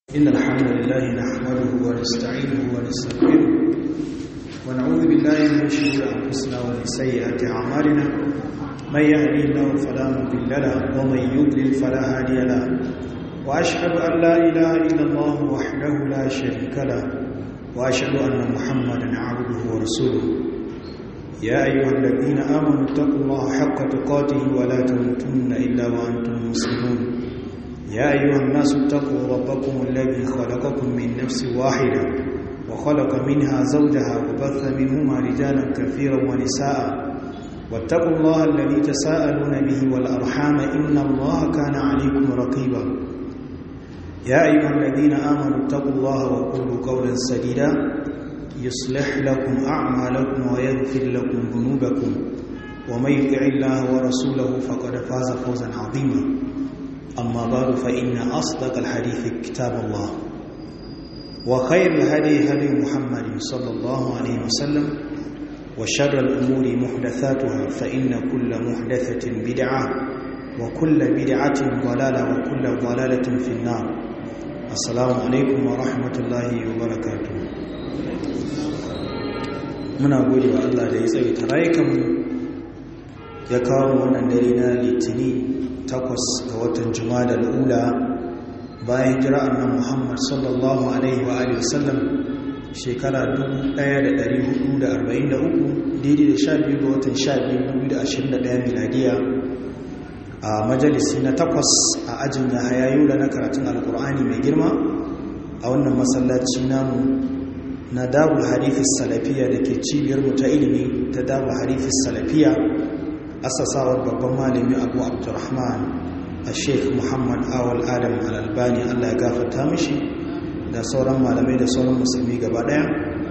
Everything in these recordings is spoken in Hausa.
إن الحمد لله نحمده ونستعينه ونستغفره ونعوذ بالله من شرور أنفسنا ومن سيئات أعمالنا من يهدي الله فلا مضل له ومن يضلل فلا هادي له وأشهد أن لا إله إلا الله وحده لا شريك له وأشهد أن محمدا عبده ورسوله يا أيها الذين آمنوا اتقوا الله حق تقاته ولا تموتن إلا وأنتم مسلمون يا أيها الناس اتقوا ربكم الذي خلقكم من نفس واحدة وخلق منها زوجها وبث منهما رجالا كثيرا ونساء واتقوا الله الذي تساءلون به والأرحام إن الله كان عليكم رقيبا يا أيها الذين آمنوا اتقوا الله وقولوا قولا سديدا يصلح لكم أعمالكم ويغفر لكم ذنوبكم ومن يطع الله ورسوله فقد فاز فوزا عظيما أما بعد فإن أصدق الحديث كتاب الله وخير الهدي هدي محمد صلى الله عليه وسلم وشر الأمور محدثاتها فإن كل محدثة بدعة وكل بدعة ضلالة وكل ضلالة في النار السلام عليكم ورحمة الله وبركاته muna gode wa Allah da ya tsaye ta rayukanmu ya kawo wannan dare na litini takwas ga watan juma'a al'ula bayan jira annan muhammad sallallahu alaihi wa alihi wasallam shekara 1443 daidai da 12 ga watan 12 2021 miladiya a majalisi na takwas a ajin ya hayayu da na karatun alkur'ani mai girma a wannan masallaci namu na darul harifis salafiya da ke cibiyar mu ta ilimi ta darul harifis salafiya asasawar babban malami abu abdurrahman a sheikh muhammad awal adam al'albani allah ya gafarta mishi da sauran malamai da sauran musulmi gaba daya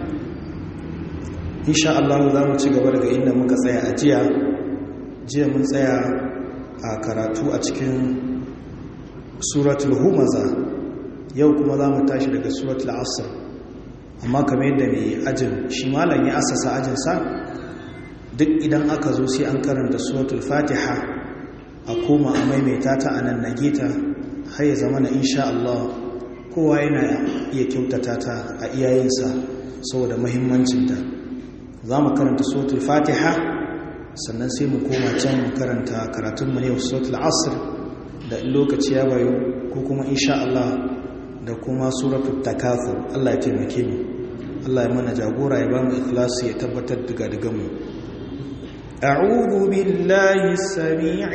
insha Allah za mu ci gaba daga inda muka tsaya a jiya jiya mun tsaya a karatu a cikin suratul humaza yau kuma za mu tashi daga suratul asr amma kamar yadda mai ajin shi malam ya asasa ajinsa duk idan aka zo sai an karanta suratul fatiha a koma a maimaita ta a nan nage ta har ya zama na insha Allah kowa yana iya kyautata ta a iyayensa saboda mahimmancinta za mu karanta suratul fatiha sannan sai mu koma can mu karanta karatunmu ne suratul asr da lokaci ya bayo ko kuma insha Allah da kuma suratul takathur Allah ya taimake mu Allah ya mana jagora ya ba mu ikhlasi ya tabbatar daga daga mu أعوذ بالله السميع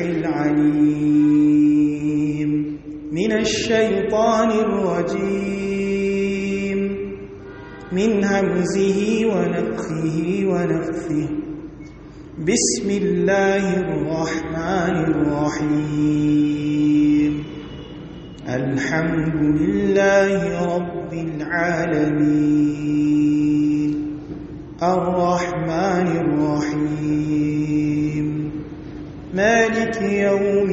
العليم من الشيطان الرجيم من همزه ونفخه ونفثه بسم الله الرحمن الرحيم الحمد لله رب العالمين الرحمن الرحيم مالك يوم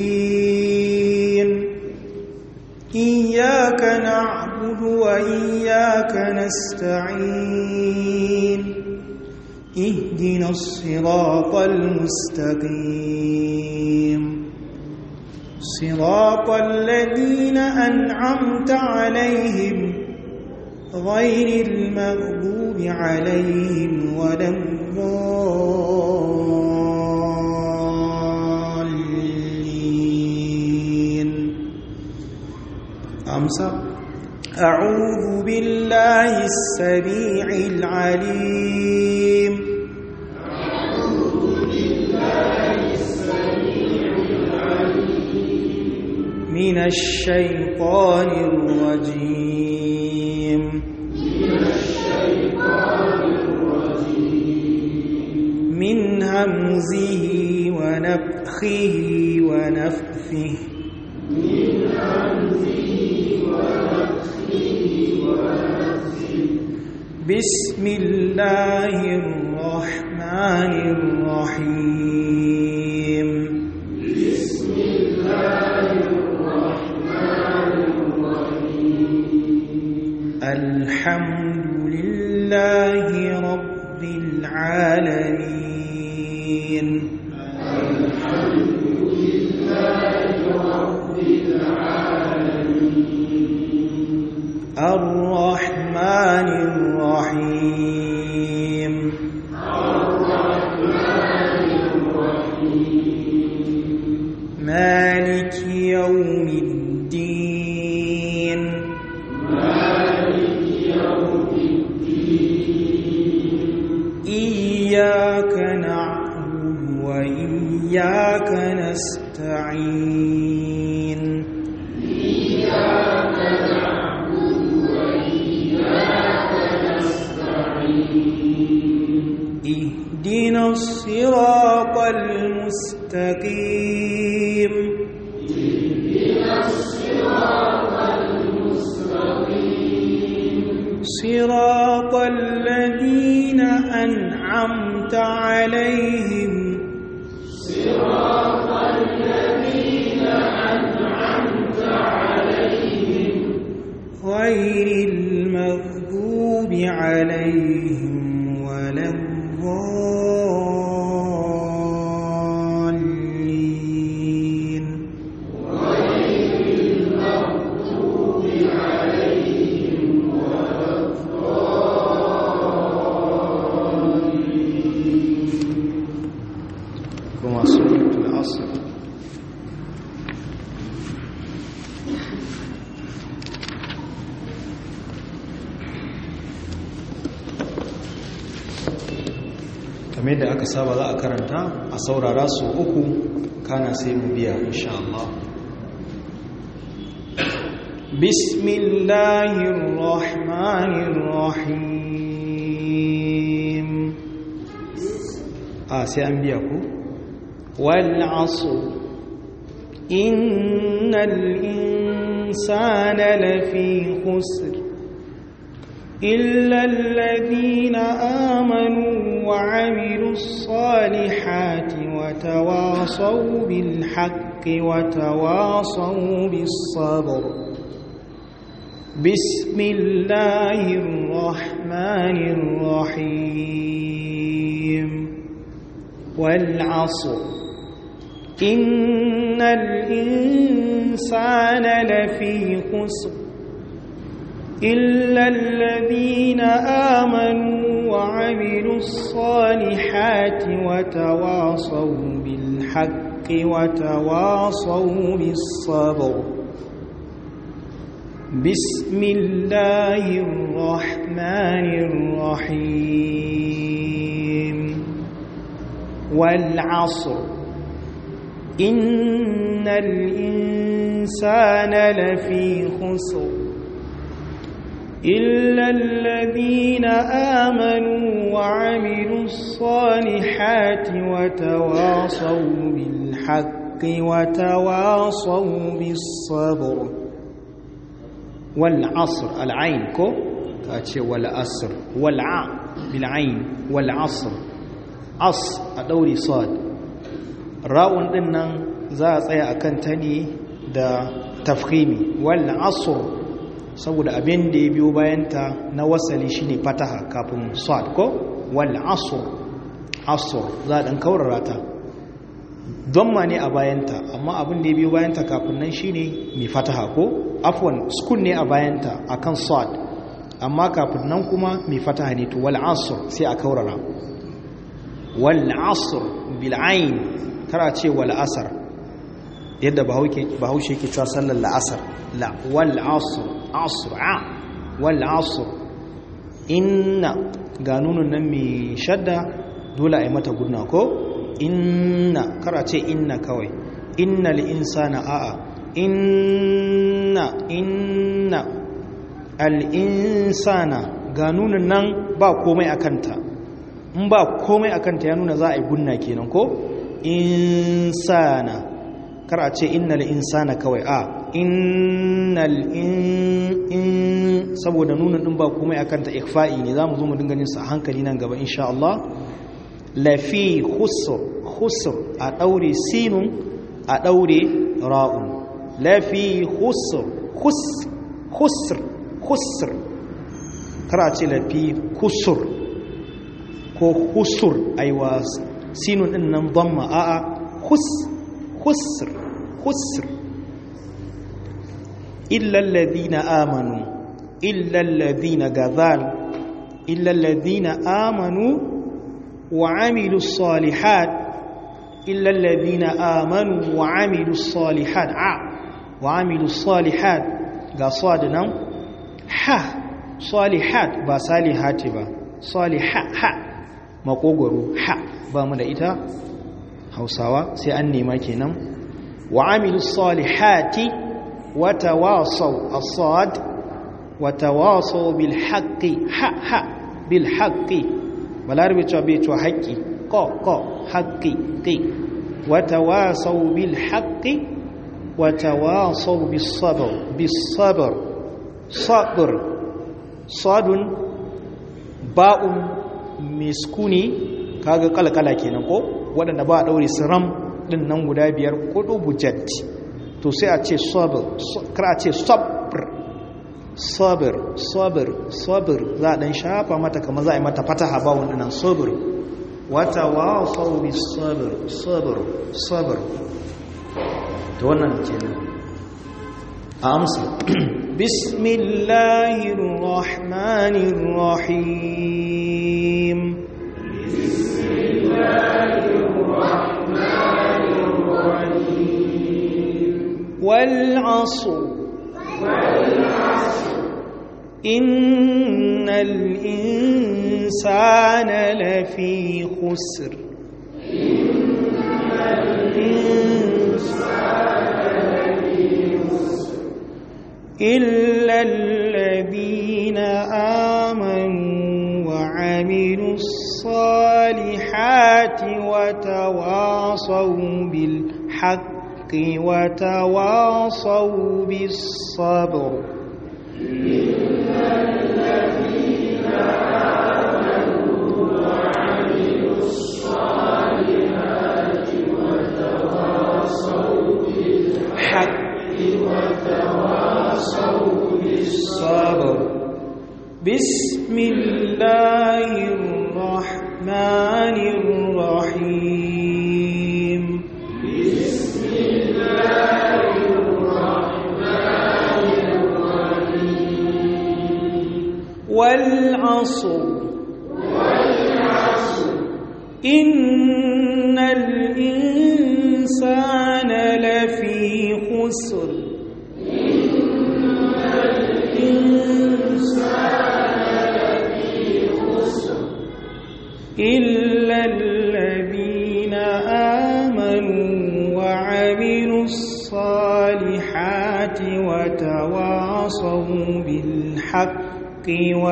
الدين إياك نعبد وإياك نستعين اهدنا الصراط المستقيم صراط الذين أنعمت عليهم غير المغضوب عليهم ولا الضالين أمسى أعوذ بالله السميع العليم من الشيطان الرجيم من همزه ونفخه ونفثه من همزه ونفخه ونفثه بسم الله الرحمن الرحيم بسم الله الرحمن الرحيم الحمد لله رب العالمين الحمد لله رب العالمين الرحمن الرحيم مالك يوم الدين إياك نعبد وإياك نستعين اهدنا الصراط المستقيم صراط الذين أنعمت عليهم غير المغضوب عليهم ولا الضالين كما سورة العصر kamar da aka saba za a karanta a saurara su uku kana sai mu biya insha Allah bismillahir rahmanir rahim a sai an biya ku wal asr innal insana lafi khusr إلا الذين آمنوا وعملوا الصالحات وتواصوا بالحق وتواصوا بالصبر بسم الله الرحمن الرحيم والعصر إن الإنسان لفي خسر إلا الذين آمنوا وعملوا الصالحات وتواصوا بالحق وتواصوا بالصبر بسم الله الرحمن الرحيم والعصر إن الإنسان لفي خسر إلا الذين آمنوا وعملوا الصالحات وتواصوا بالحق وتواصوا بالصبر والعصر العين كو كاتشي والعصر والع بالعين والعصر عص أدوري صاد راون دنن za a tsaya akan tani da tafkhimi wal asr saboda abin da ya biyo bayanta na wasali shine fataha kafin sad ko wal asr asr za a dan kaurara ta ma ne a bayanta amma abin da ya biyo bayanta kafin nan shine mai fataha ko afwan sukun ne a bayanta akan sad amma kafin nan kuma mai fataha ne to wal asr sai a kaurara wal asr bil ain tara ce wal asr yadda bahaushe yake cewa sallar la'asar la wal asr asr a wal asr inna ga nunun nan mai shadda dole a yi mata gudna ko inna kara ce inna kawai innal insana a'a inna inna al insana ga nunun nan ba komai akanta in ba komai akanta ya nuna za a yi gunna kenan ko insana kar a ce innal insana kawai a innal in saboda nunin din ba komai akan ta ikfa'i ne zamu zo mu dinga yin sa a hankali nan gaba insha Allah lafi khusr khusr a daure sinun a daure ra'un lafi khusr khus khusr khusr kar a ce lafi kusur ko khusur aiwa sinun din nan dhamma a'a khus khusr khusr illa alladhina amanu illa alladhina gadhal illa alladhina amanu wa amilus salihat illa alladhina amanu wa amilus salihat a wa amilus salihat ga sad nan ha salihat ba salihati ba saliha ha makogoro ha ba mu da ita hausawa sai an nema kenan wa amilus salihati wa tawasaw as-sad wa tawasaw bil haqqi ha ha bil haqqi balarabe cewa bai cewa haqqi ko ko haqqi qi wa tawasaw bil haqqi wa tawasaw bis sabr bis sabr sabr sadun ba'un miskuni kaga kalkala kenan ko waɗanda ba a ɗaure siram ɗin nan guda biyar kudu bujatti to sai a ce sabir kar a ce sabir sabir sabir sabir za a ɗan shafa mata kama za a yi mata fataha ba wani nan sabir wata wasau bi sabir sabir sabir ta wannan kenan a amsa bismillahir rahmanir rahim والعصر إن الإنسان لفي خسر إلا الذين آمنوا وعملوا الصالحات وتواصوا بالحق وتواصوا بالصبر حق وتواصوا بالصبر بسم الله الرحمن الرحيم والعصر إن الإنسان لفي خسر إلا الذين آمنوا وعملوا الصالحات وتواصوا بالحق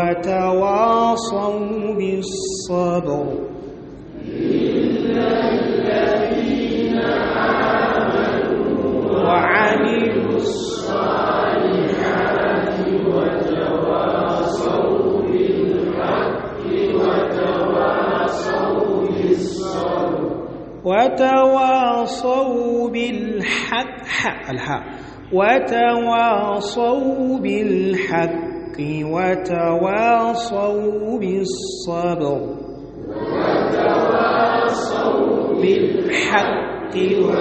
وتواصوا بالصبر وعملوا الصالحات وتواصوا بالحق وتواصوا بالصبر وتواصوا بالحق حق الحق وتواصوا بالحق وتواصوا بالصبر وتواصوا بالحق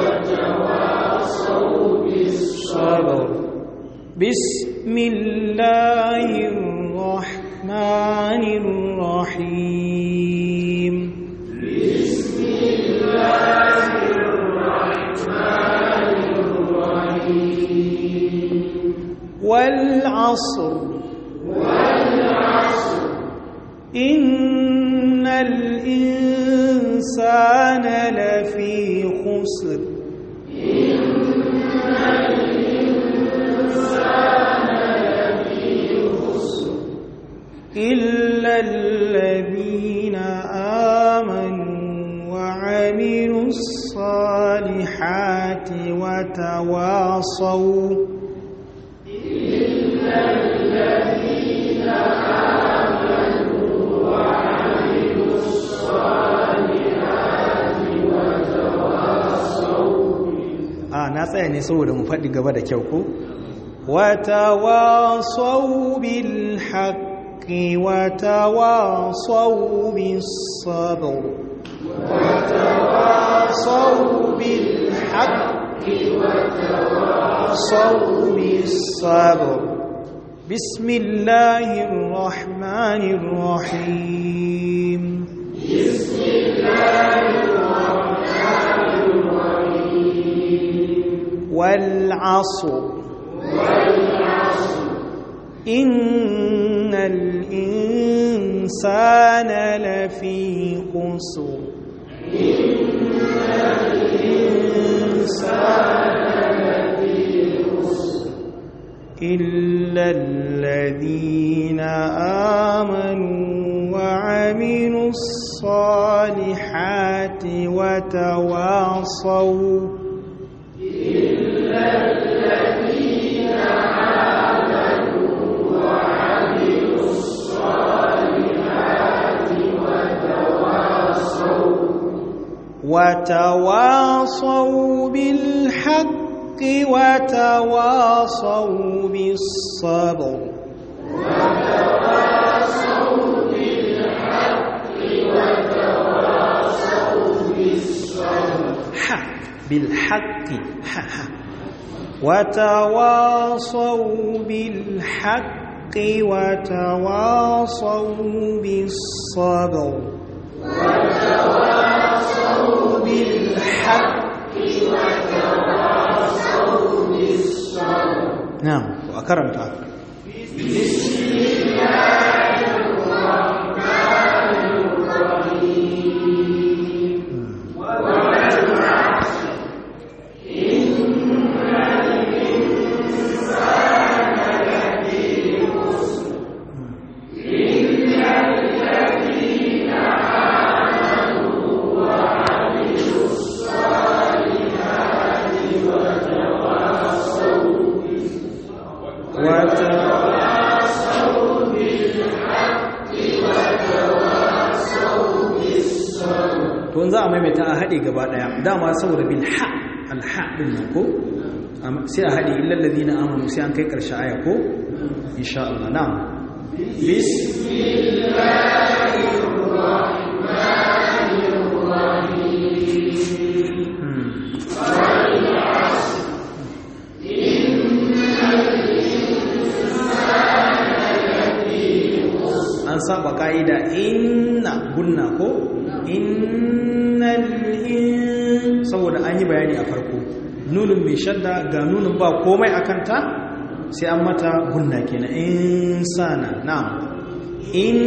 وتواصوا بالصبر بسم الله الرحمن الرحيم بسم الله الرحمن الرحيم والعصر والعصر إن الإنسان لفي خسر إن الإنسان لفي خسر إلا الذين آمنوا وعملوا الصالحات وتواصوا إلا الذين آمنوا وعملوا الصالحات وتواصوا آه na tsaya ne saboda mu faɗi gaba da kyau ko وتواصوا بالحق وتواصوا بالصبر وتواصوا بالحق وتواصوا بالصبر بسم الله الرحمن الرحيم بسم الله الرحمن الرحيم والعصر والعصر إن الإنسان لفي خسر إن الإنسان لفي خسر إلا الذين آمنوا وعملوا الصالحات وتواصوا إلا الذين آمنوا وعملوا الصالحات وتواصوا وتواصوا بالحق وتواصوا بالصبر وتواصوا بالحق وتواصوا بالصبر حق بالحق ح- ح. وتواصوا بالحق وتواصوا بالصبر وتواصوا بالحق وتواصوا بالصبر نعم وأكرمت بسم الله الرحمن الرحيم والعصر إن الإنسان لفي خسر إلا الذين آمنوا وعملوا الصالحات وتواصوا وتواصوا بالحق وتواصوا بالصبر to in za a maimaita a haɗe gaba ɗaya dama saboda bil ha alha ɗin nan ko Am- sai a haɗe illal ladina amanu sai an kai ƙarshe aya ko insha Allah na'am بسم الله الرحمن الرحيم Hmm. والعصر إن الإنسان لفي خسر an saba ka'ida inna gunna ko innal in saboda an yi bayani a farko nunin mai shadda ga nunin ba komai a kanta sai an mata gunna kenan insana na'am in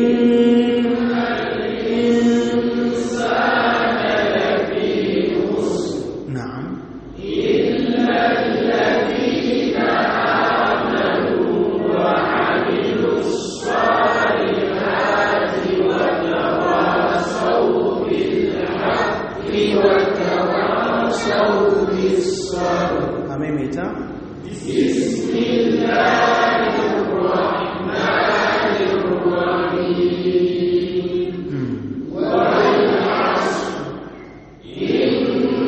الإنسان لفي خسر na'am إلا الذين آمنوا وعملوا الصالحات وتواصوا بالحق وتواصوا بالصبر a maimaita بسم الله الرحمن الرحيم Hmm. والعصر إن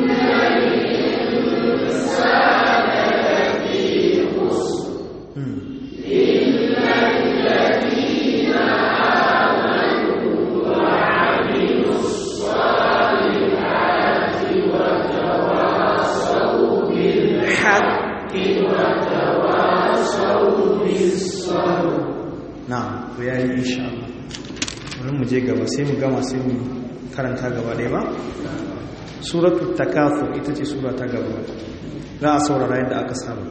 الإنسان لفي خسر Hmm. إلا الذين آمنوا وعملوا الصالحات وتواصوا بالحق وتواصوا بالصبر na'am to yayi insha Allah bari mu je gaba sai mu gama sai mu karanta gaba ɗaya ba suratul takafur ita ce sura ta gaba za a saurara yadda aka saba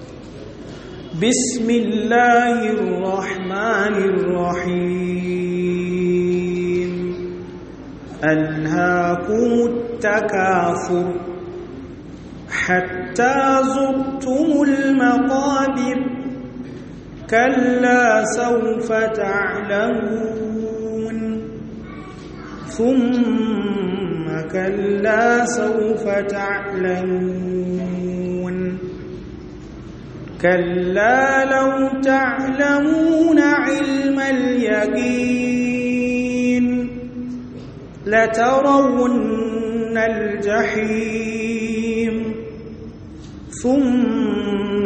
bismillahir rahmanir rahim alhaakumut takafur hatta zurtumul maqabir كلا سوف تعلمون ثم كلا سوف تعلمون كلا لو تعلمون علم اليقين لترون الجحيم ثم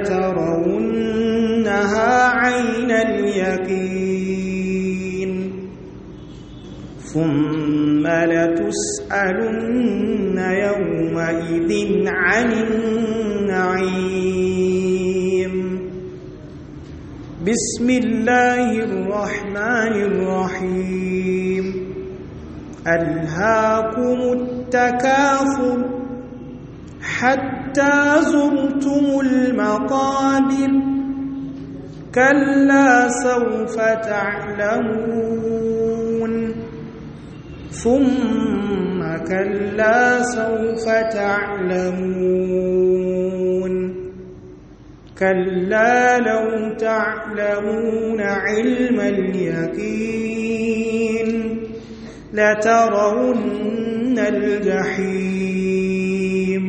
لترونها عين اليقين ثم لتسألن يومئذ عن النعيم بسم الله الرحمن الرحيم ألهاكم التكاثر حتى زرتم المقابر كلا سوف تعلمون ثم كلا سوف تعلمون كلا لو تعلمون علم اليقين لترون الجحيم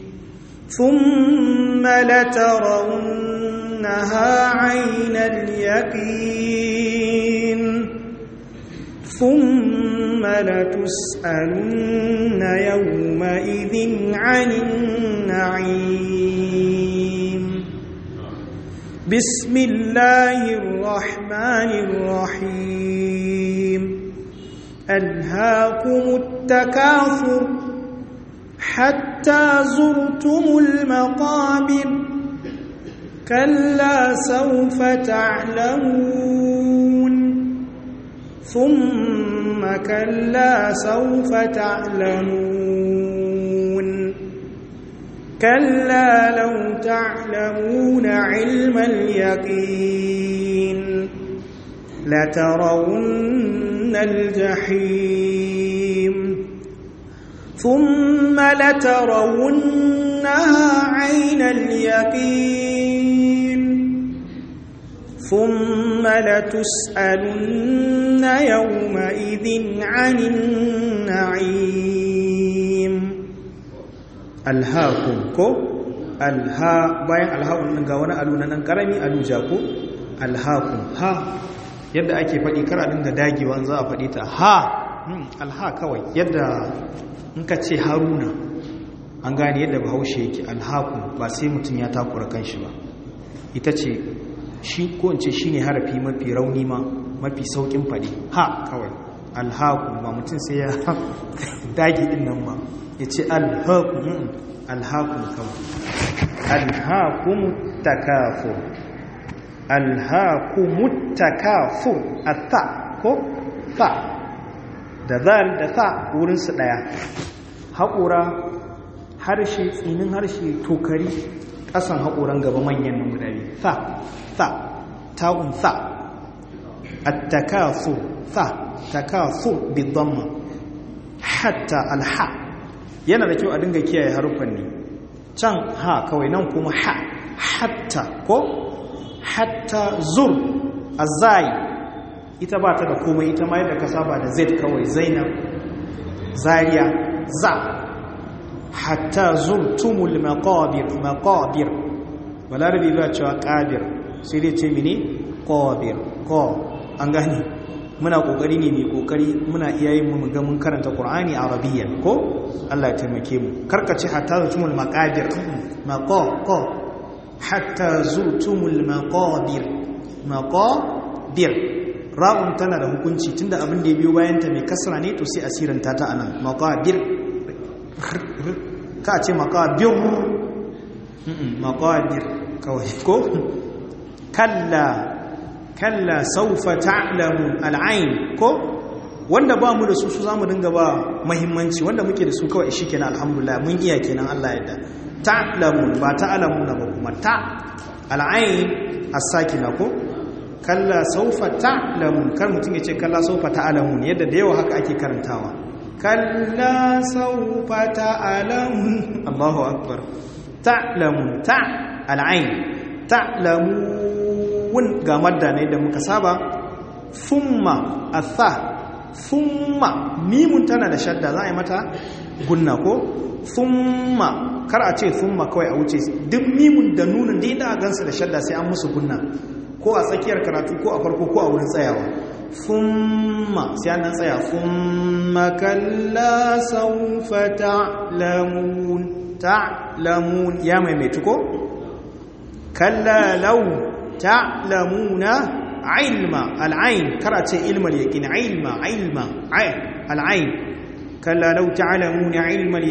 ثم لترونها عين اليقين ثم لتسألن يومئذ عن النعيم بسم الله الرحمن الرحيم ألهاكم التكاثر حتى زرتم المقابر كلا سوف تعلمون ثم كلا سوف تعلمون كلا لو تعلمون علم اليقين لترون الجحيم ثم لترونها عين اليقين ثم لتسألن يومئذ عن النعيم ألهاكم كو ألها باين ألهاكم نغا wani alu na nan karami alu jako alhaakum ha yadda ake faɗi kar a dinga dagewa za a faɗi ta ha alha kawai yadda in ka ce haruna an gane yadda bahaushe yake alhaku ba sai mutum ya takura kanshi ba ita ce shi ko in ce shine harafi mafi rauni ma mafi saukin faɗi ha kawai alhaku ba mutum sai ya dage din nan ba ya ce alhaku alhaku kawai alhaku takafur alhaku takafur a ta ko ta da zal da sa wurinsu ɗaya haƙura harshe tsinin harshe tokari ƙasan haƙoran gaba manyan nan guda biyu sa sa ta'un sa attakasu sa takasu bidamma hatta alha yana da kyau a dinga kiyaye haruffan ne can ha kawai nan kuma ha hatta ko hatta zur azai ita ba ta da komai ita ma yadda ka saba da z kawai zainab zariya za hatta zurtumul maqabir maqabir balarabi ba cewa qabir sai dai ce mini qabir ko an gani muna kokari ne mai kokari muna iyayen mu ga mun karanta qur'ani arabiyyan ko Allah ya taimake mu karkace hatta zurtumul maqabir maqa ko hatta zurtumul maqabir maqabir ra'un tana da hukunci tunda abin da ya biyo bayanta mai kasra ne to sai asiranta ta anan maqabir ka ce maqabir maqabir kawai ko kalla kalla saufa ta'lamun al'ain ko wanda ba mu da su su zamu dinga ba muhimmanci wanda muke da su kawai shikenan alhamdulillah mun iya kenan Allah ya da ta'lamun ba ta'lamuna ba kuma ta al'ain as-sakina ko kalla saufa ta'lamun kar mutum ya ce kalla saufa ta'lamun yadda da yawa haka ake karantawa kalla saufa ta'lamun Allahu akbar ta'lamun ta al'ain ta'lamun ga madda ne da muka saba thumma atha thumma mimun tana da shadda za a yi mata gunna ko thumma kar a ce thumma kawai a wuce duk mimun da nunin da inda a gansu da shadda sai an musu gunna ko a tsakiyar karatu ko a farko ko a wurin tsayawa thumma sai an tsaya thumma kalla sawfa ta'lamun ta'lamun ya maimaitu ko kalla law ta'lamuna ilma al'ain karace ilmal yaqin ilma ilma al'ain kalla law ta'lamuna ilmal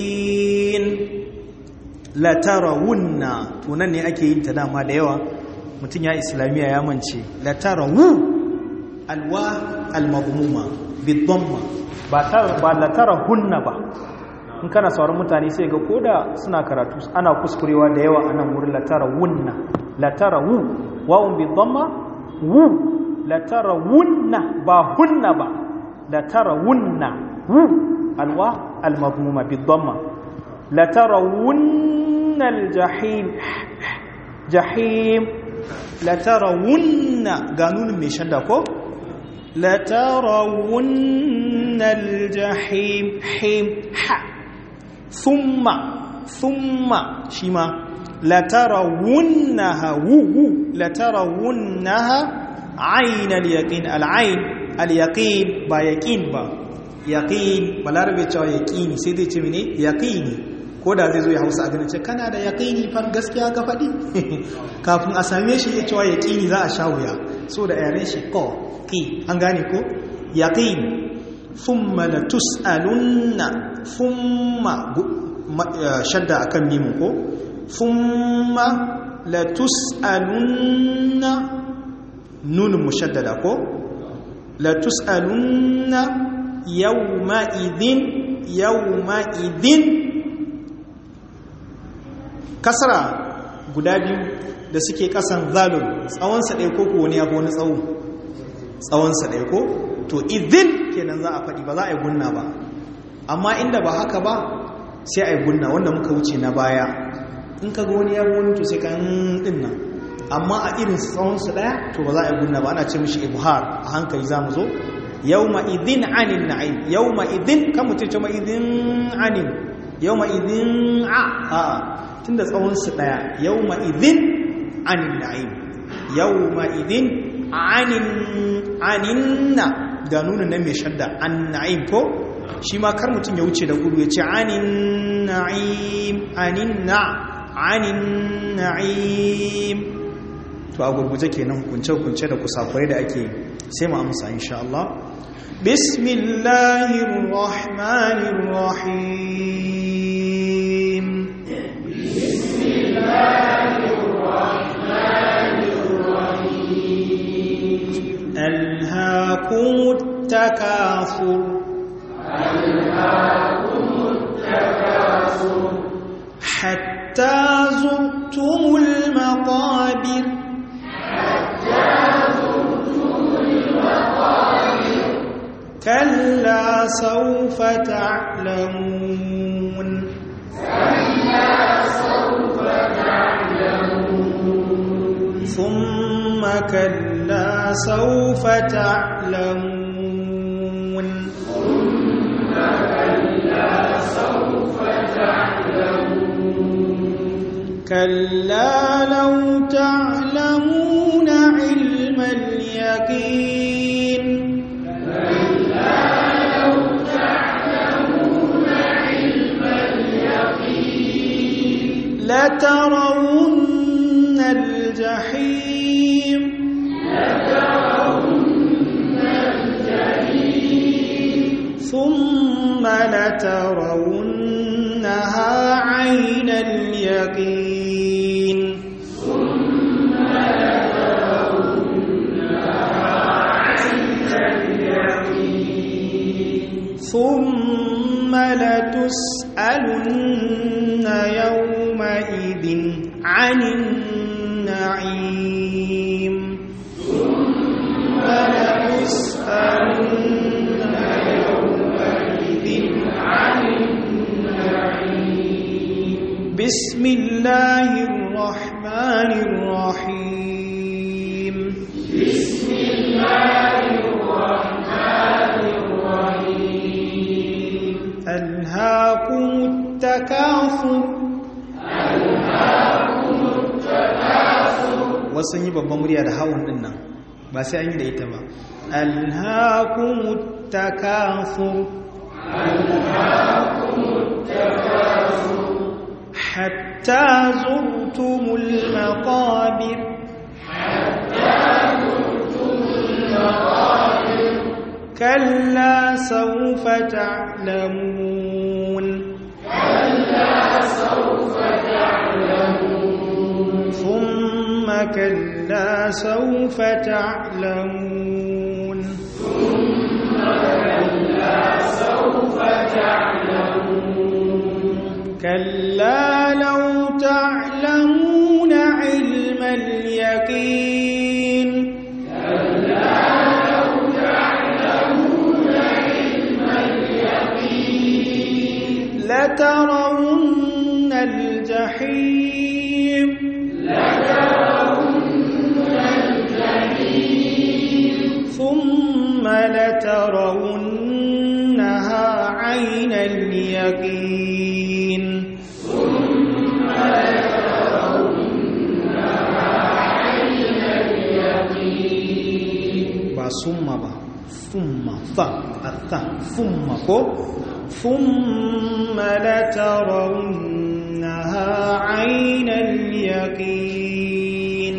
yaqin la tarawunna tunan ne ake yin ta dama da yawa mutum ya islamiyya ya mance la tarawu alwa almadmuma bidamma ba ta ba la tarahunna ba in kana sauran mutane sai ga koda suna karatu ana kuskurewa da yawa anan wurin la tarawunna la tarawu wa'un bidamma wu la tarawunna ba hunna ba la tarawunna wu alwa almadmuma bidamma la tarawunna aljahim jahim la tarawunna ga nunin mai shadda ko la tarawunna aljahim him ha thumma thumma shima la tarawunnaha wu wu la tarawunnaha ayn alyaqin alayn alyaqin ba yaqin ba yaqin balarabe cewa yaqini sai dai ce mene yaqini ko da zai zo ya hausa a ganin ce kana da yaƙini fan gaskiya ka faɗi kafin a same shi ya cewa yaƙini za a sha wuya so da yaren shi ko ƙi an gane ko yaƙini thumma la tus'alunna thumma shadda akan mimu ko thumma la tus'alunna nunun mushaddada ko la tus'alunna yawma idin yawma idin kasara guda biyu da suke kasan zalun tsawonsa ɗaya ko ko wani ya wani tsawo tsawonsa ɗaya ko to idin kenan za a faɗi ba za a yi gunna ba amma inda ba haka ba sai a yi gunna wanda muka wuce na baya in ka ga wani ya wani to sai kan ɗin nan amma a irin tsawonsa ɗaya to ba za a yi gunna ba ana ce mishi ibhar a hankali za mu zo yau ma idin anin na'im yau ma idin kan mutum ce ma idin anin yau ma idin a a'a tunda tsawonsu ɗaya yau ma'izin anin na'im yau ma'izin anin na ga nuna na mai shadda an na'im ko shi ma kar mutum ya wuce da gudu ya ce anin na'im anin na anin na'im to a gurguje kenan hukunce-hukunce da kusakurai da ake sai mu amsa insha Allah bismillahir rahmanir rahim ألهاكم التكاثر ألهاكم التكاثر حتى زرتم المقابر حتى زرتم المقابر كلا سوف تعلمون كلا سوف تعلمون ثم كلا سوف تعلمون ثم كلا سوف تعلمون كلا لو تعلمون علم اليقين كلا لو تعلمون علم اليقين لترون الجحيم لترون الجحيم ثم لترونها عين اليقين ثم لترونها عين اليقين ثم لتسألن يومئذ عن النعيم ثم لتسألن يومئذ عن النعيم بسم الله الرحمن الرحيم بسم الله الرحمن الرحيم ألهاكم التكاثر ألهاكم التكاثر wasu yi babban murya da hawan din nan ba sai an yi da ita ba alhaakumut takathur ألهاكم التكاثر hatta zurtumul maqabir حتى زرتم المقابر kalla sawfa ta'lamun كلا سوف تعلمون ثم كلا سوف تعلمون كلا لو تعلمون علم اليقين لترون الجحيم ثم لترونها عين اليقين ba summa ba thumma fa atha thumma ko thumma latarawunnaha ayna al-yaqin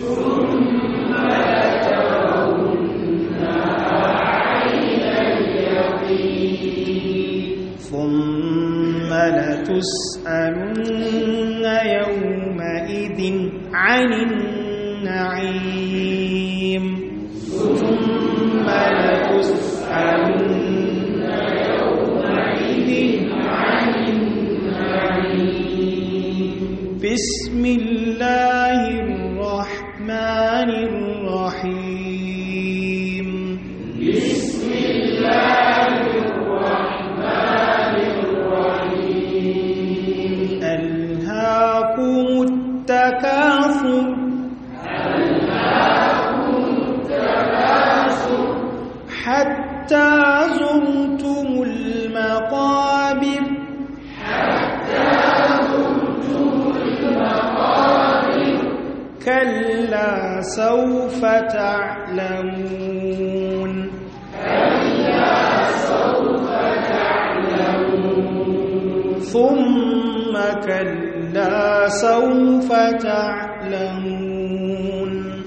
ثم لتسألن يومئذ عن النعيم ثم لتسألن يومئذ عن النعيم بسم الله الرحمن الرحيم بسم الله الرحمن الرحيم ألهاكم التكاثر حتى زرتم المقابر كلا سوف تعلمون ثم كلا سوف تعلمون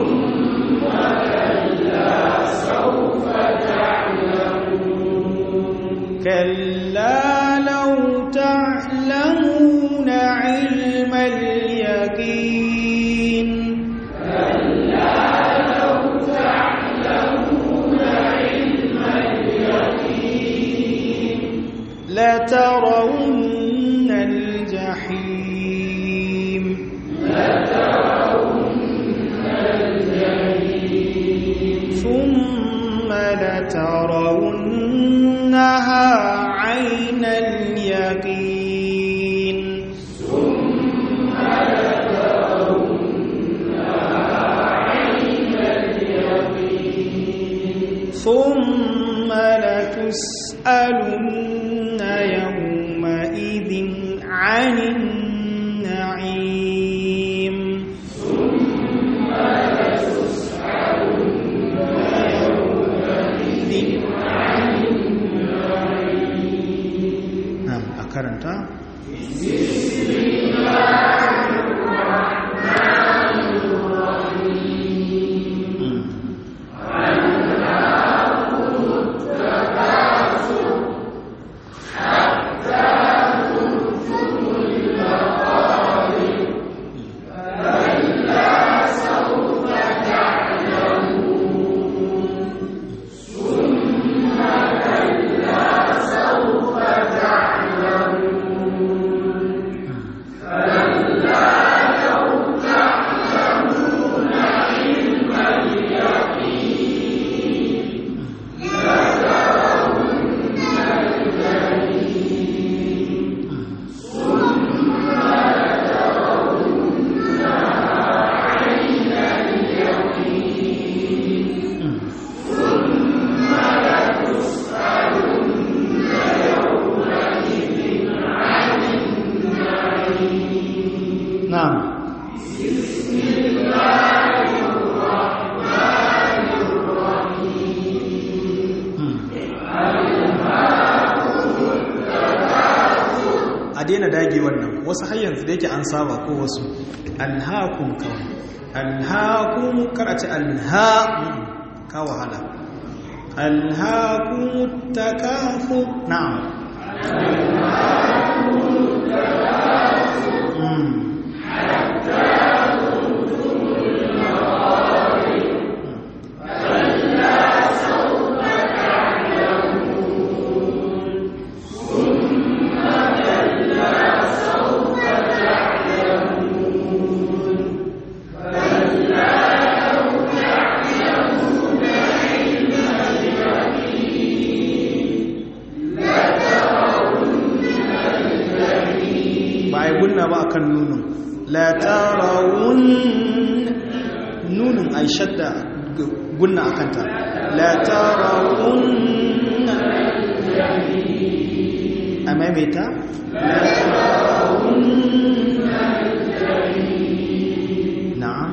كلا لو تعلمون علم اليقين لترون الجحيم ثم لترونها عين اليقين ثم لتسألن يومئذ عن النعيم نعم أكرمت نعم a daina dage wannan wasu hanyar da yake an saba ko wasu alhakun kawai alhakun karace alha ka wahala alhakun takafu na'am Mm. la tarawun nunin ai shadda gunna akanta la tarawun a maimaita la tarawun na'am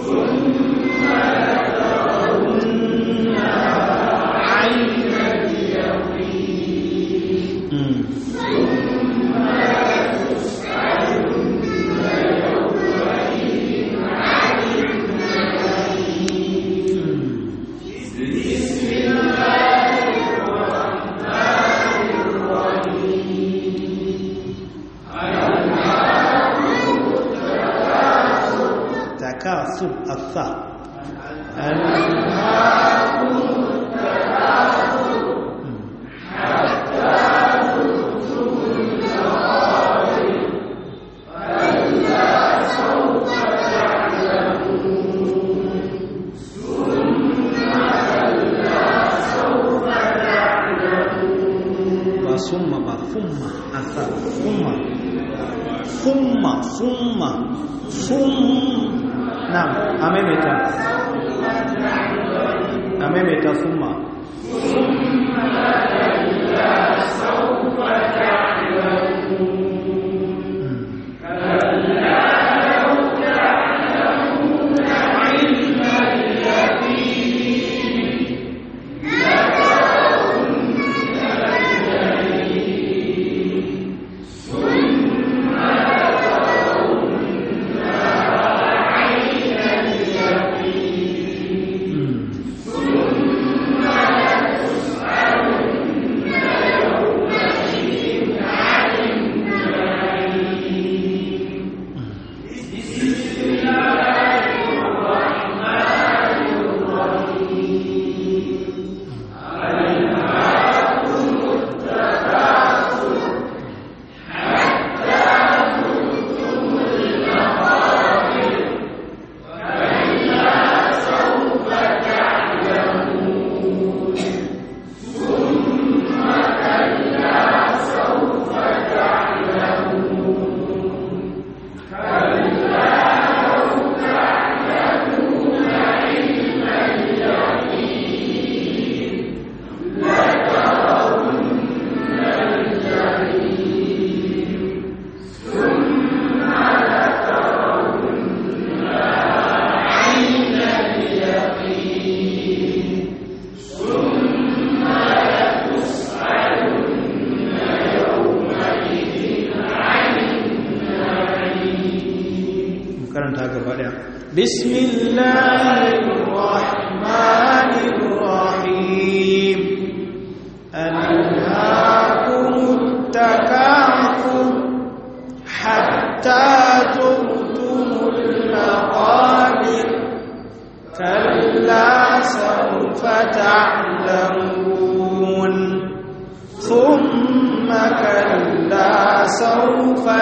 تكاثر الثاء ثم ثم أثر ثم ثم ثم ثم نعم أمامتا أمامتا ثم karanta gaba daya bismillahirrahmanirrahim alhaakumut takathur hatta zurtumul maqabir kalla sawfa ta'lamun thumma kalla sawfa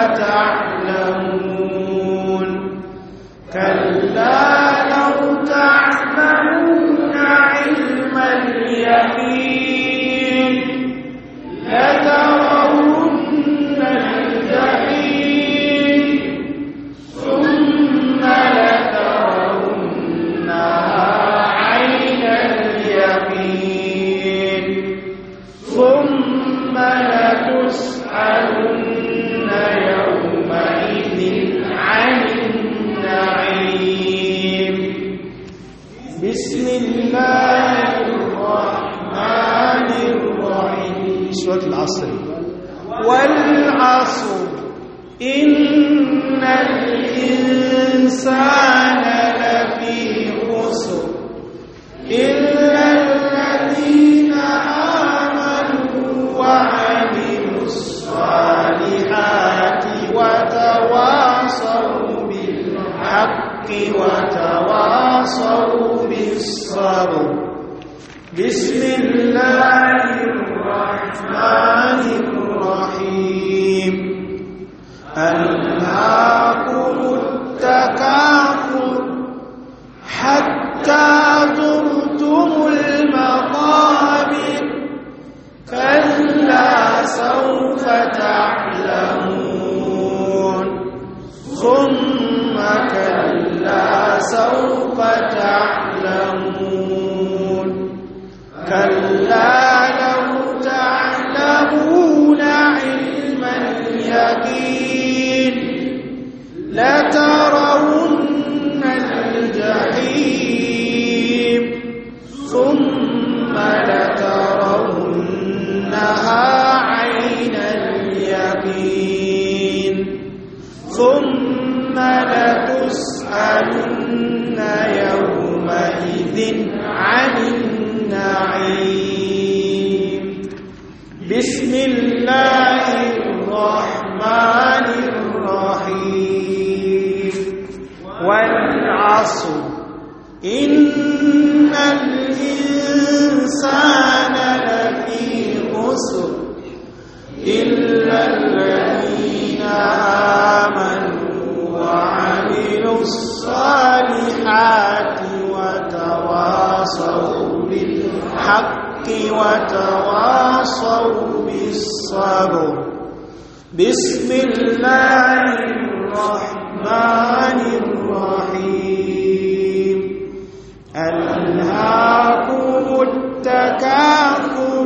ta'lamun كلا لو تعلمون علم اليقين لترون الجحيم ثم لترونها عين اليقين ثم لتسألن يومئذ عن النعيم بسم الله الرحمن الرحيم سورة العصر والعصر إن الإنسان لفي خسر إلا الذين آمنوا وعملوا الصالحات وتواصوا بالحق وتواصوا بالصبر بسم الله الرحمن الرحيم ألهاكم التكاثر حتى زرتم المقابر كلا سوف تعلمون ثم تعلمون كلا لو تعلمون علم اليقين لترون الجحيم ثم لترونها عين اليقين ثم لتسألن يومئذ عن النعيم بسم الله الرحمن الرحيم والعصر إن الإنسان لفي خسر إلا الذين آمنوا وعملوا الصالحات وتواصوا بالحق وتواصوا بالصبر بسم الله الرحمن الرحيم ألهاكم التكاثر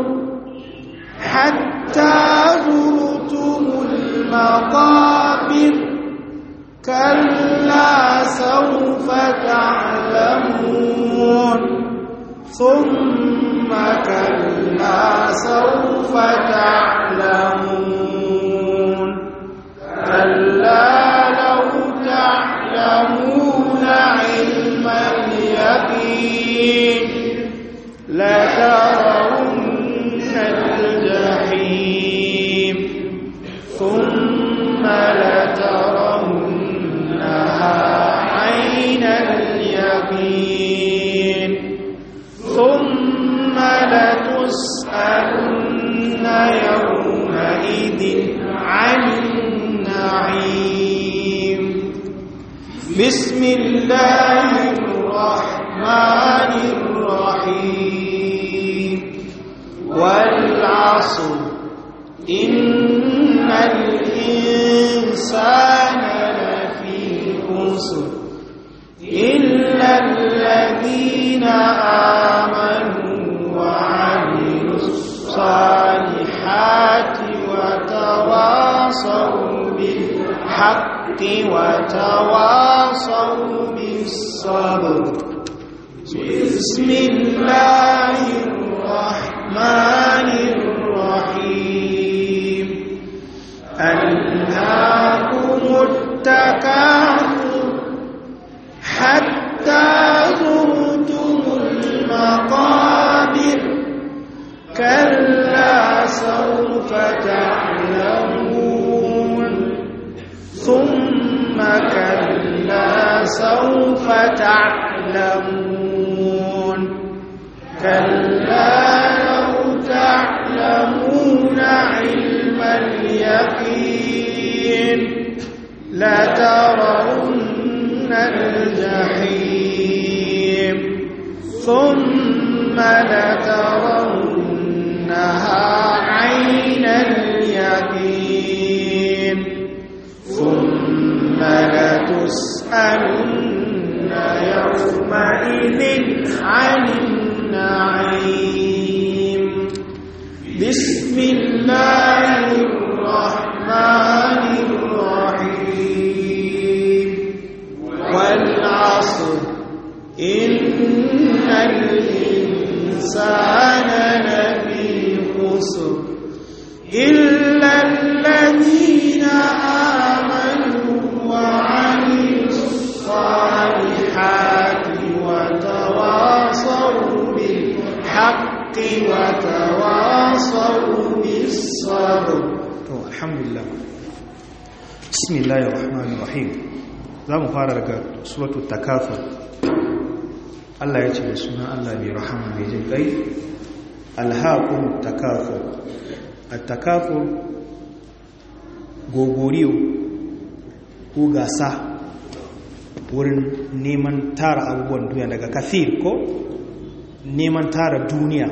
حتى زرتم المقابر كلا سوف تعلمون ثم كلا سوف تعلمون كلا لو تعلمون علم اليقين لترون الجحيم ثم لترونها عين اليقين ثم لتسألن يومئذ عن النعيم بسم الله الرحمن الرحيم والعصر إن الإنسان لفي خسر إلا الذين آمنوا وعملوا الصالحات وتواصوا بالحق وتواصوا بالصبر بسم الله الرحمن الرحيم ألهاكم التكاثر حتى زرتم المقابر كلا سوف تعلمون ثم كلا سوف تعلمون كلا لو تعلمون علم اليقين لترون الجحيم ثم لترونها عين اليقين ثم لتسألن يومئذ عن النعيم بسم الله الرحمن الرحيم والعصر إن الإنسان لفي خسر إلا الذين آمنوا وعملوا الصالحات وتواصوا بالحق وتواصوا بالصبر الحمد لله بسم الله الرحمن الرحيم za mu fara daga suratu takafur Allah ya ce da sunan Allah mai rahama mai jin kai alhaqum takafur at-takafur gogoriyo ko gasa wurin neman tara abubuwan duniya daga kafir ko neman tara duniya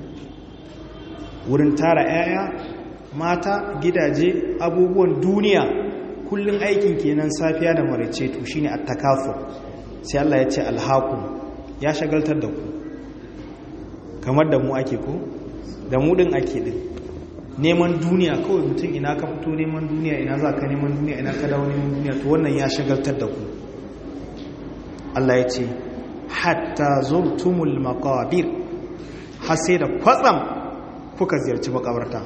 wurin tara 'ya'ya mata gidaje abubuwan duniya kullum aikin kenan safiya da marice to shine at-takafur sai Allah ya ce alhaqum ya shagaltar da ku kamar da mu ake ko da mu din ake din neman duniya kawai mutum ina ka fito neman duniya ina za ka neman duniya ina ka dawo neman duniya to wannan ya shagaltar da ku Allah ya ce hatta zurtumul maqabir har sai da kwatsam kuka ziyarci makabarta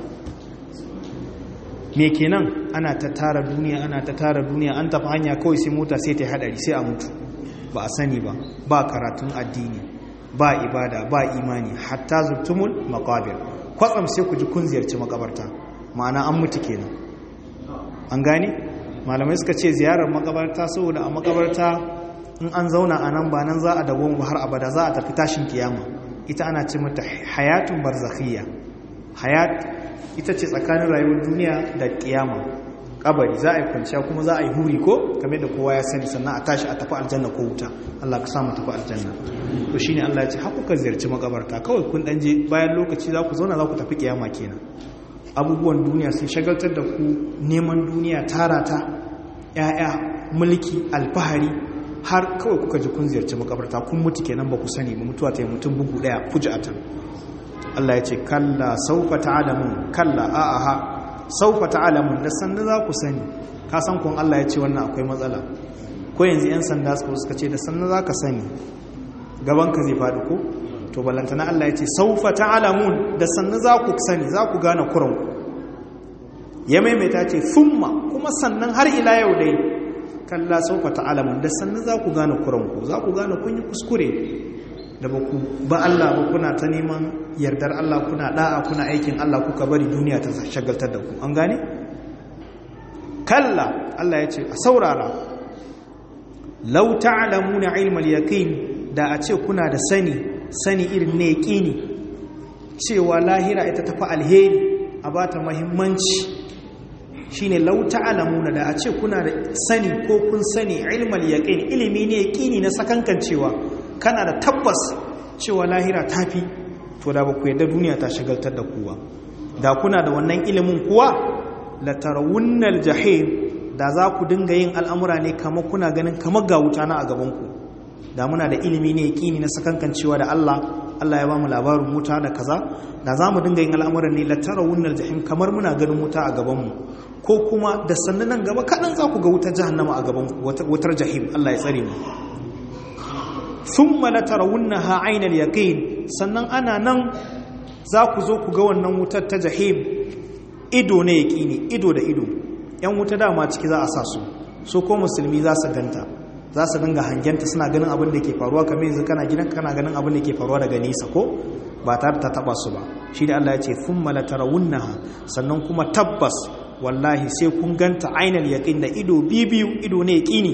me kenan ana ta tara duniya ana ta tara duniya an tafi hanya kawai sai mota sai ta hadari sai a mutu ba a sani ba ba karatun addini ba ibada ba imani hatta zurtumul maqabir kwatsam sai ku ji kun ziyarci makabarta ma'ana an mutu kenan an gane malamai suka ce ziyarar makabarta saboda a makabarta in an zauna a nan ba nan za a dawo har abada za a tafi tashin kiyama ita ana ce mata hayatun barzakhiyya hayat ita ce tsakanin rayuwar duniya da kiyama kabari za a yi kwanciya kuma za a yi huri ko kamar da kowa ya sani sannan a tashi a tafi aljanna ko wuta Allah ka samu tafi aljanna to shine Allah ya ce haku ka ziyarci makabarta kawai kun dan je bayan lokaci za ku zauna za ku tafi kiyama kenan abubuwan duniya sun shagaltar da ku neman duniya tara ta ya'ya mulki alfahari har kawai kuka ji kun ziyarci makabarta kun mutu kenan ba ku sani ba mutuwa ta yi mutum bugu daya fuji'atan Allah ya ce kalla saufa ta'alamun kalla a'aha saufa ta'alamun da sanda za ku sani ka san kun Allah ya ce wannan akwai matsala ko yanzu yan sanda suka suka ce da sanda za ka sani gaban ka zai faɗi ko to ballantana Allah ya ce saufa ta'alamun da sanda za ku sani za ku gane kuran ya maimaita ce thumma kuma sannan har ila yau dai kalla saufa ta'alamun da sannan za ku gane kuranku za ku gane kun yi kuskure da ba ku ba Allah ba kuna ta neman yardar Allah kuna da'a kuna aikin Allah kuka bari duniya ta shagaltar da ku an gane kalla Allah ya ce a saurara law ta'lamuna ilmal yaqin da a ce kuna da sani sani irin ne yaqini cewa lahira ita tafi alheri a bata muhimmanci shine lau ta'lamuna da a ce kuna da sani ko kun sani ilmal yaqin ilimi ne yaqini na sakankan cewa kana da tabbas cewa lahira tafi to da ba ku yadda duniya ta shagaltar da kuwa da kuna da wannan ilimin kuwa la tarawunnal jahim da za ku dinga yin al'amura ne kamar kuna ganin kamar ga wuta na a gaban ku da muna da ilimi ne yaqini na sakankan cewa da Allah Allah ya ba mu labarin wuta da kaza da za mu dinga yin al'amuran ne la tarawunnal jahim kamar muna ganin wuta a gaban mu ko kuma da sannan nan gaba kaɗan za ku ga wutar jahannama a gaban wutar jahim Allah ya tsare mu thumma la tarawunnaha aynal yaqin sannan ana nan za ku zo ku ga wannan wutar ta jahim ido ne yaqini ido da ido yan wuta dama ciki za a sa su so ko musulmi za su ganta za su dinga hangenta suna ganin abin da ke faruwa kamar yanzu kana gidan kana ganin abin da ke faruwa daga nesa ko ba tare ta taba su ba shi da Allah ya ce thumma la tarawunnaha sannan kuma tabbas wallahi sai kun ganta ainal yaqin da ido bibiyu ido ne yaqini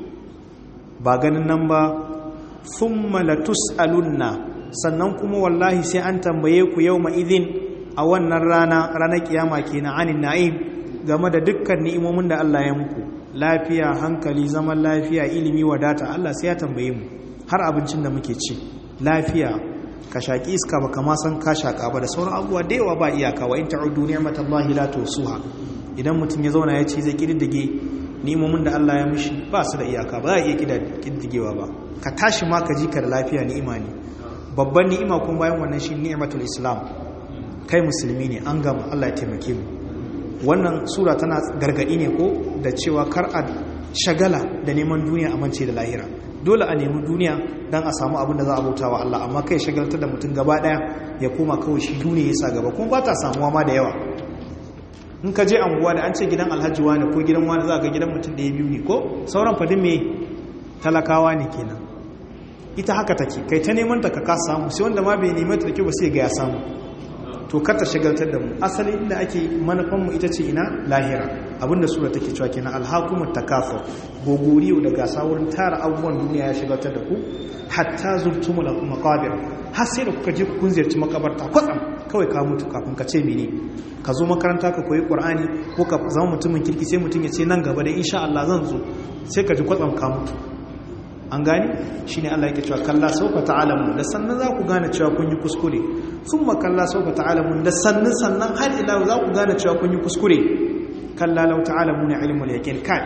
ba ganin nan ba thumma latus'alunna sannan kuma wallahi sai an tambaye ku yawma idhin a wannan rana ranar kiyama kenan anin na'im game da dukkan ni'imomin da Allah ya muku lafiya hankali zaman lafiya ilimi wadata Allah sai ya tambaye mu har abincin da muke ci lafiya ka shaki iska baka ma san ka shaka ba da sauran abubuwa da yawa ba iyaka wa in ta'udu ni'matallahi la tusuha idan mutum ya zauna ya ce zai kididdige ni'imomin da Allah ya mishi ba su da iyaka ba za a iya kididdigewa ba ka tashi ma ka ji ka da lafiya ni'ima ne babban ni'ima kuma bayan wannan shi ni'matul islam kai musulmi ne an gama Allah ya taimake mu wannan sura tana gargadi ne ko da cewa kar a shagala da neman duniya a mance da lahira dole a nemi duniya don a samu abin da za a bauta wa Allah amma kai shagaltar da mutum gaba daya ya koma kawai shi duniya ya sa gaba kuma ba ta samuwa ma da yawa in ka je anguwa da an ce gidan alhaji wani ko gidan wani za ga gidan mutum da ya biyu ne ko sauran fadin me talakawa ne kenan ita haka take kai ta neman ta ka kasa samu sai wanda ma bai neman ta da kyau ba sai ga ya samu to kar ta shagaltar da mu asali inda ake manufan mu ita ce ina lahira abinda sura take cewa kenan alhaqumut takafur gogoriyo da gasa wurin tara abubuwan duniya ya shagaltar da ku hatta zurtumul maqabir har sai da kuka je kun ziyarci makabarta kwatsam kawai ka mutu kafin ka ce mene ka zo makaranta ka koyi qur'ani ko ka zama mutumin kirki sai mutum ya ce nan gaba da insha Allah zan zo sai ka ji kwatsam ka mutu an gani shine Allah yake cewa kalla sawfa ta'lamun da sannan za ku gane cewa kun yi kuskure thumma kalla sawfa ta'lamun da sannan sannan har ila za ku gane cewa kun yi kuskure kalla law ta'lamuna ilmul yaqin kai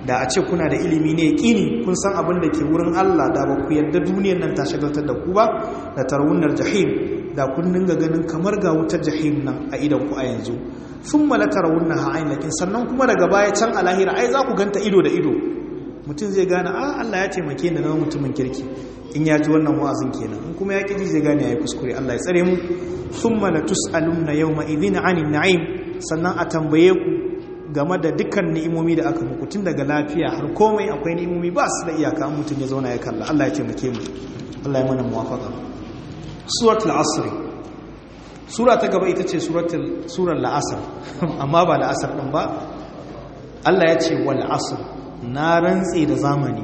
da a ce kuna da ilimi ne kini kun san abin da ke wurin Allah da ba ku yarda duniyar nan ta shagaltar da ku ba da tarwunar jahim da kun dinga ganin kamar ga wutar jahim nan a idan ku a yanzu sun malaka rawunna ha'ain lakin sannan kuma daga baya can a lahira ai za ku ganta ido da ido mutum zai gane a Allah ya taimake ni na mutumin kirki in ya ji wannan wa'azin kenan in kuma ya kiji zai gane yayi kuskure Allah ya tsare mu thumma la tus'alunna yawma idhin 'anil na'im sannan a tambaye ku game da dukkan ni'imomi da aka muku tun daga lafiya har komai akwai ni'imomi ba su da iyaka an mutum ya zauna ya kalla Allah ya taimake mu Allah ya mana muwafaqa suratul asr sura ta gaba ita ce suratul surar la'asar amma ba la'asar din ba Allah ya ce wal asr na rantse da zamani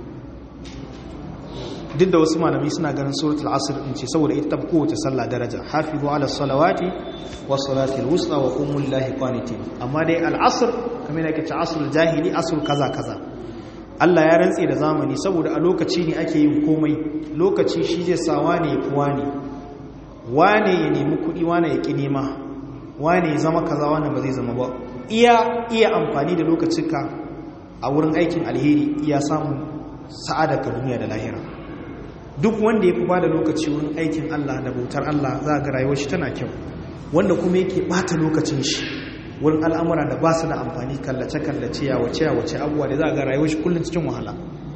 duk da wasu malami suna ganin suratul asr din ce saboda ita tafi kowace sallah daraja hafizu ala salawati wa salatil wusta wa qumul lahi qanitin amma dai al asr kamar yake ce asrul jahili asr kaza kaza Allah ya rantse da zamani saboda a lokaci ne ake yin komai lokaci shi zai sa wane ya wane wane ya nemi kuɗi wane ya ki nema wane ya zama kaza wane ba zai zama ba iya iya amfani da lokacinka a wurin aikin alheri iya samun sa'ada ka duniya da lahira duk wanda ya fi ba da lokaci wurin aikin Allah da bautar Allah za ga rayuwar shi tana kyau wanda kuma yake bata lokacin shi wurin al'amura da ba su da amfani kallace-kallace yawace yawace abubuwa da za ga rayuwar shi kullum cikin wahala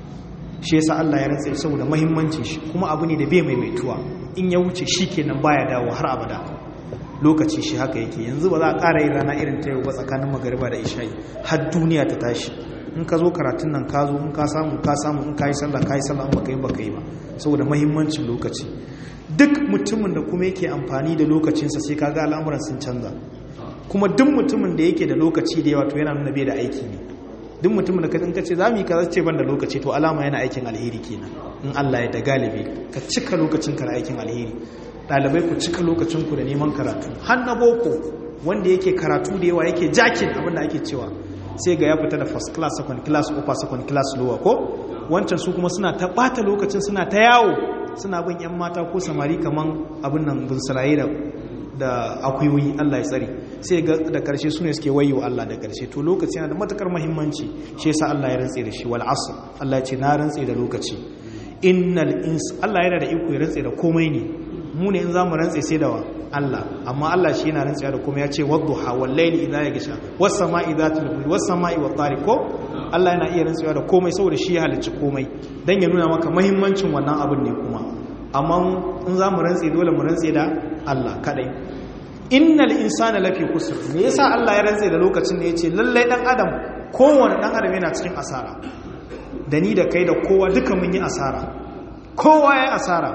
shi yasa Allah ya rantsa saboda muhimmancin shi kuma abu ne da bai maimaituwa in ya wuce shi kenan baya dawo har abada lokaci shi haka yake yanzu ba za a ƙara yin rana irin ta yau ba tsakanin magariba da isha'i har duniya ta tashi in ka zo karatun nan ka zo in ka samu ka samu in ka yi sallah ka yi sallah in baka yi baka yi ba saboda mahimmancin lokaci duk mutumin da kuma yake amfani da lokacinsa sai ka ga al'amuran sun canza kuma duk mutumin da yake da lokaci da yawa to yana nuna bai da aiki ne duk mutumin da ka ce za mu yi kaza ce ban da lokaci to alama yana aikin alheri kenan in Allah ya da galibi ka cika lokacin ka da aikin alheri ɗalibai ku cika lokacin ku da neman karatu har na boko wanda yake karatu da yawa yake jakin abin da ake cewa sai ga ya fita da first class second class upper second class lower ko wancan su kuma suna ta bata lokacin suna ta yawo suna bin yan mata ko samari kaman abin nan bin sarayi da da akuyoyi Allah ya tsare sai ga da karshe su ne suke wayo Allah da karshe to lokaci yana da matakar muhimmanci shi yasa Allah ya rantse da shi wal asr Allah ya ce na rantse da lokaci innal ins Allah yana da iko ya rantse da komai ne mu ne in zamu rantse sai da wa Allah amma Allah shi yana rantsuwa da kuma ya ce wadduha wal layli idha yaghsha was sama'i dhatul buruj was sama'i wat tariq ko Allah yana iya rantsuwa da komai saboda shi ya halicci komai dan ya nuna maka muhimmancin wannan abin ne kuma amma in zamu rantse dole mu rantse da Allah kadai innal insana lafi kusur me yasa Allah ya rantse da lokacin da yace lallai dan adam kowanne dan adam yana cikin asara da ni da kai da kowa duka mun yi asara kowa ya asara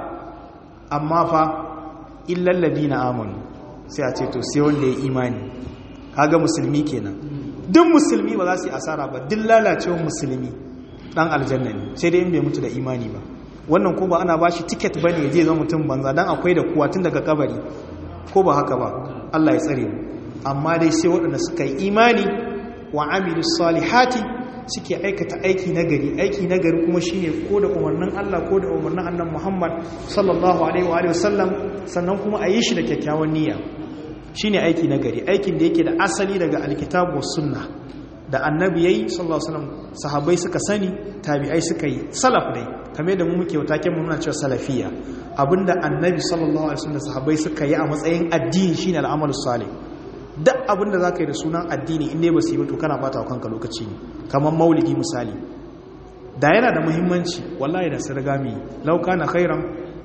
amma fa illal ladina amanu sai a ce to sai wanda ya imani kaga musulmi kenan duk musulmi ba za su yi asara ba duk lalacewar musulmi dan aljanna ne sai dai in bai mutu da imani ba wannan ko ba ana bashi ticket bane ya je zama mutum banza dan akwai da kuwa tun daga kabari ko ba haka ba Allah ya tsare mu amma dai sai waɗanda suka yi imani wa amilu salihati suke aikata aiki nagari aiki nagari kuma shine ko da umarnin Allah ko da umarnin annabi Muhammad sallallahu alaihi wa alihi wasallam sannan kuma a yi shi da kyakkyawan niyya shine aiki nagari aikin da yake da asali daga alkitabu was sunna da annabi yayi sallallahu alaihi wasallam sahabbai suka sani tabi'ai suka yi salaf dai kamar da mu muke wataken mu muna cewa salafiya abinda annabi sallallahu alaihi wasallam sahabbai suka yi a matsayin addini shine al'amalu salih duk abinda zaka yi da sunan addini in dai ba su yi ba to kana bata kanka lokaci ne kamar maulidi misali da yana da muhimmanci wallahi da su riga mu law kana khairan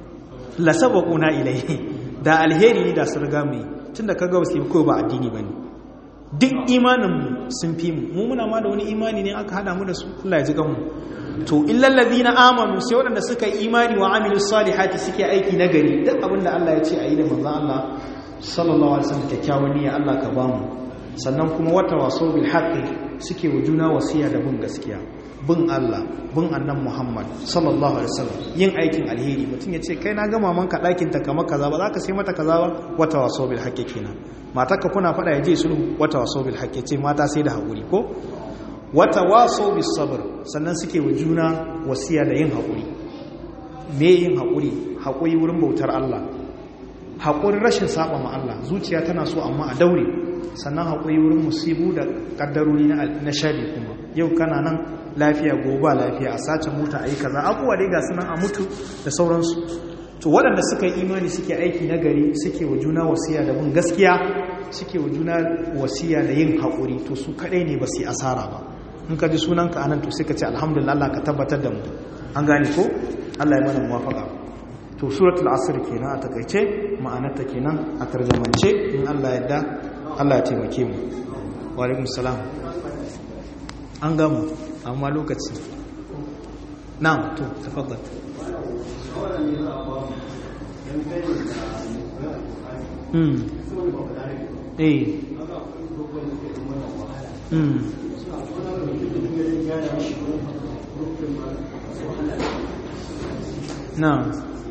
la sabaquna ilayhi da alheri ne da su riga mu tunda kaga ba su yi ko ba addini bane duk imaninmu sun fi mu mu muna ma da wani imani ne aka hada mu da su Allah ya ji mu to illal ladina amanu sai waɗanda suka yi imani wa amilu salihati suke aiki na gari duk abinda Allah ya ce a yi da manzon Allah sallallahu alaihi wasallam kyakkyawan niyya Allah ka ba mu sannan kuma wata waso bil haqqi suke wa juna wasiya da bin gaskiya bin Allah bin annan Muhammad sallallahu alaihi wasallam yin aikin alheri mutum ya ce kai na ga mamanka ɗakin ta kamar kaza ba za ka sai mata kaza ba wata waso bil haqqi kenan matarka kuna fada ya je sulhu wata waso bil haqqi ce mata sai da haƙuri ko wata waso bis sabr sannan suke wa juna wasiya da yin haƙuri me yin haƙuri haƙuri wurin bautar Allah haƙuri rashin saba ma Allah zuciya tana so amma a daure sannan haƙuri wurin musibu da ƙaddarori na shari kuma yau kana nan lafiya gobe lafiya a sace mota a yi kaza abubuwa dai ga sunan a mutu da sauransu to waɗanda suka yi imani suke aiki na gari suke wa juna wasiya da bin gaskiya suke wa juna wasiya da yin haƙuri to su kaɗai ne ba su yi asara ba in ka ji sunanka anan to sai ka ce alhamdulillah Allah ka tabbatar da mu an gane ko Allah ya mana muwafaka to suratul asr kenan a takaice ma'anarta kenan a tarjamance in Allah ya yarda Allah ya taimake mu wa alaikum salam an gama amma lokaci na'am to tafaddal mm eh mm na'am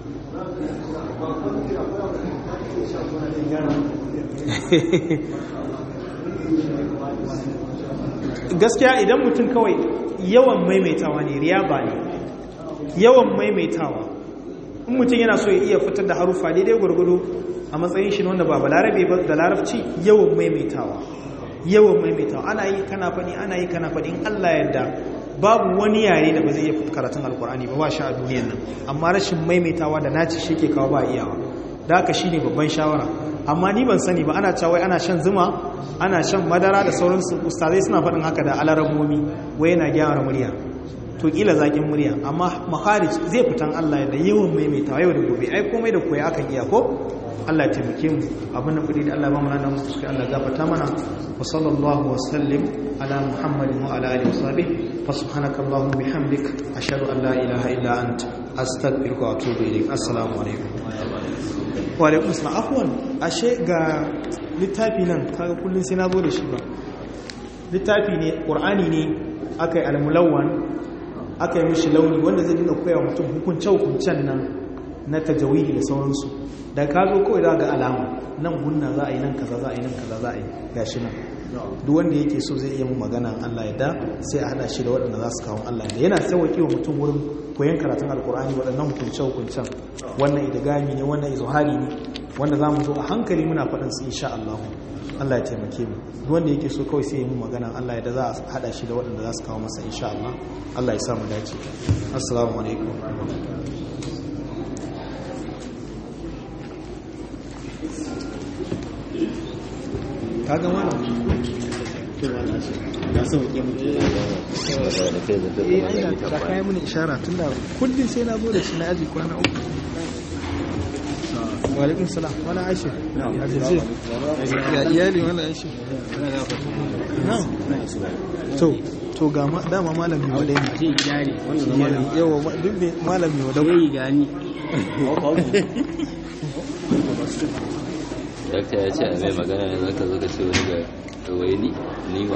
gaskiya idan mutum kawai yawan maimaitawa ne riya ba ne yawan maimaitawa in mutum yana so ya iya fitar da harufa daidai gwargwado a matsayin shi wanda ba balarabe ba da larabci yawan maimaitawa yawan maimaitawa ana yi kana faɗi ana yi kana faɗi in Allah yadda babu wani yare da ba zai iya karatun alkur'ani ba ba shi a duniyan nan amma rashin maimaitawa da naci shi ke kawo ba iyawa da haka shine babban shawara amma ni ban sani ba ana cewa ana shan zuma ana shan madara da sauransu ustazai suna faɗin haka da alaramomi wai yana gyara murya to kila zakin murya amma maharij zai fitan Allah da yawan maimaitawa yau da gobe ai komai da koyi akan iya ko Allah ya taimake mu abin da kudi da Allah ba mu nan musu sai Allah gafarta mana wa sallallahu wa sallim ala muhammadin wa ala alihi wa sahbihi fa subhanaka allahumma bihamdik ashhadu an la ilaha illa anta astaghfiruka wa atubu ilayk assalamu alaikum wa alaikum assalam afwan ashe ga littafi nan kaga kullun sai na zo da shi ba littafi ne qur'ani ne akai al-mulawwan aka yi mishi launi wanda zai dinga koya mutum hukunce-hukuncen nan na tajawidi da sauransu da ka zo kawai za ga alama nan gunna za a yi nan kaza za a yi nan kaza za a yi gashi nan duk wanda yake so zai iya mu magana Allah ya da sai a hada shi da waɗanda za su kawo Allah da yana sauwaƙe wa mutum wurin koyon karatun alkur'ani waɗannan hukunce-hukuncen wannan idagami ne wannan izuhari ne wanda za mu zo a hankali muna faɗin su insha Allah Allah ya taimake mu duk wanda yake so kawai sai ya mu magana Allah ya da za a hada shi da waɗanda za su kawo masa insha Allah Allah ya sa mu dace assalamu alaikum ka ga wannan da sauke mu eh ai da kai mun ishara tunda kullun sai na zo da shi na aji kwana uku wa alaikum salam wala aisha a jirje ya iyali wala aisha to to ga dama malami wadai ne yawa duk ne malami wadai gani dakta ya ce a mai magana ne zaka zo ka ce wani ga wai ni ni ba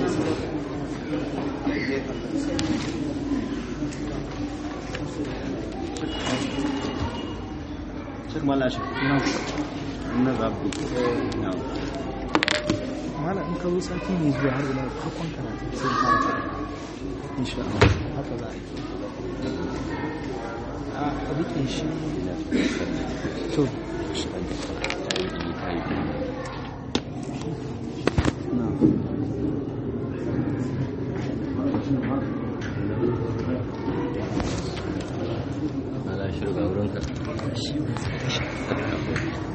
mala in ka zo sati ne zuwa har ila farkon karatu sai fara fara insha Allah haka za a yi a rike shi to ala shirga wurinka